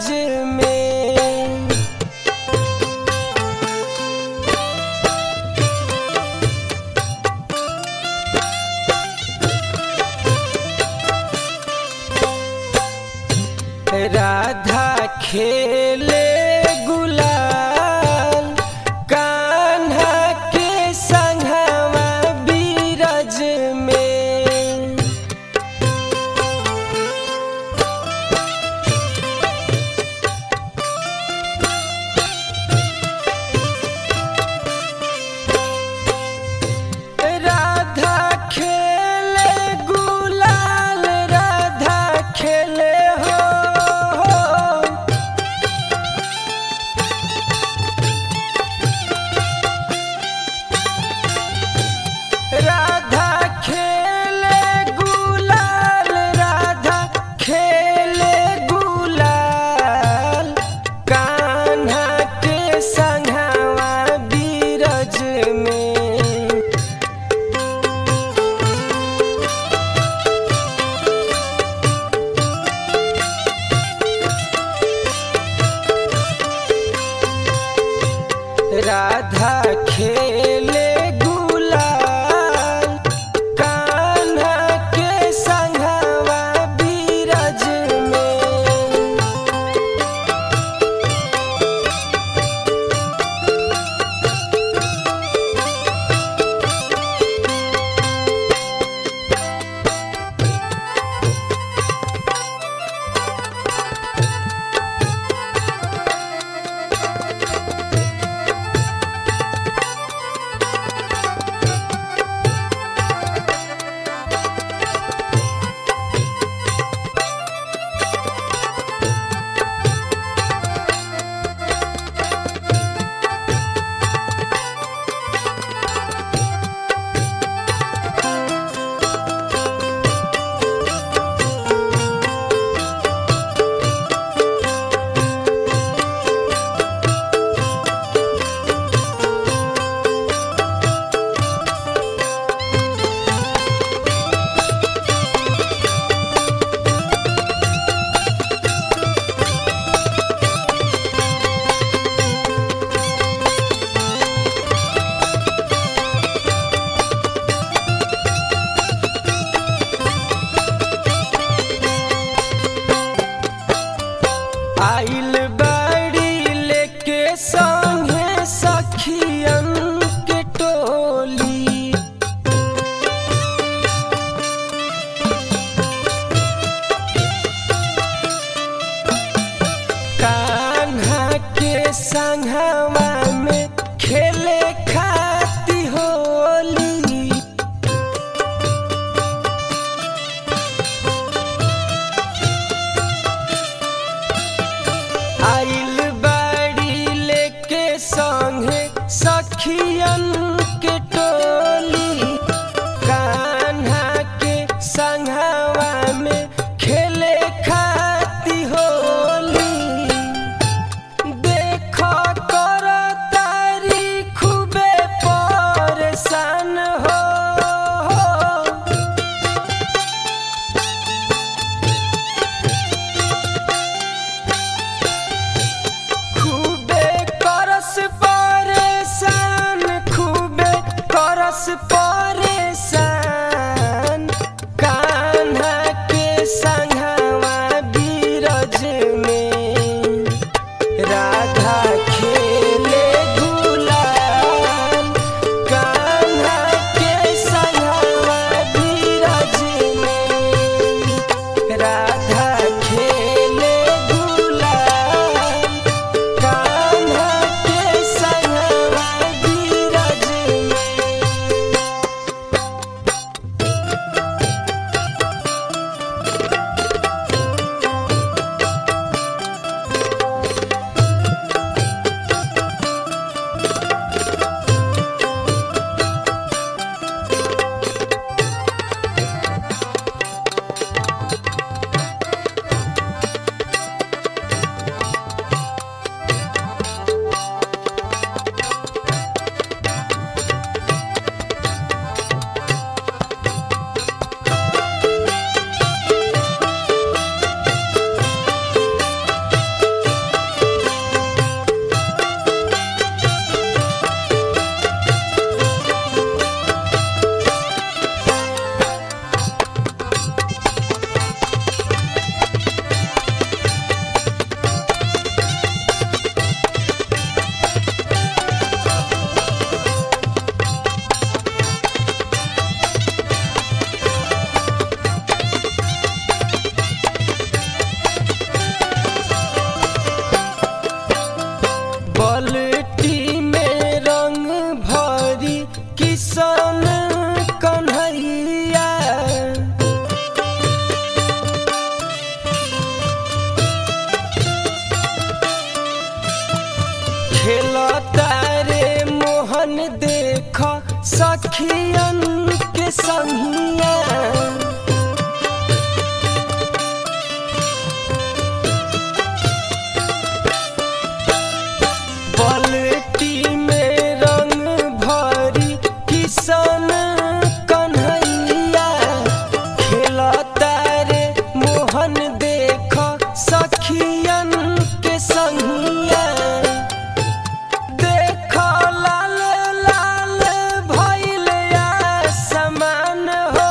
बीरज में राधा खेले गुलाल कान्हा के संगवा बीरज में राधा खेले गुलाल राधा खेले हो राधा खेले गुलाल राधा खेले गुलाल कान्हा के संगवा बीरज में राधा खेले गुलाल कान्हा के संगवा बीरज में आइल बाड़ी लेके संगे सखियन के टोली कान्हा के संगवा में खेले खाती होली आइल बाड़ी लेके संगे सखियन के टोली कान्हा के संगवा में खेले खाती होली देखो कर सखियन के संगिया पलटी में रंग भरी किसन कन्हैया खेलता रे मोहन देख सखियन के संगिया देख लाल लाल भइल आसमान हो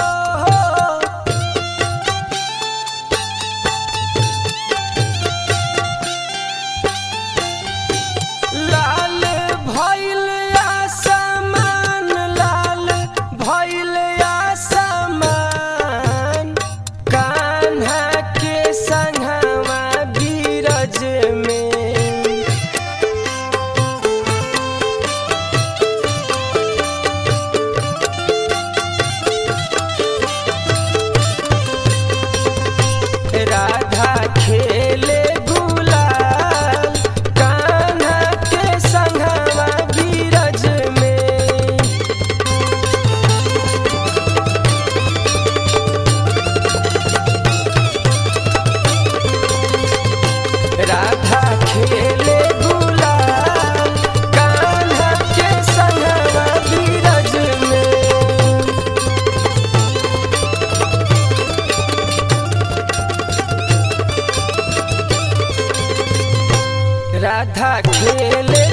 लाल भइल आसमान लाल भइल आसमान कान्हा के संगवा बीरज में राधा खेले गुलाल कान्हा के संगवा बीरज में राधा खेले गुलाल कान्हा के संगवा बीरज में राधा खेले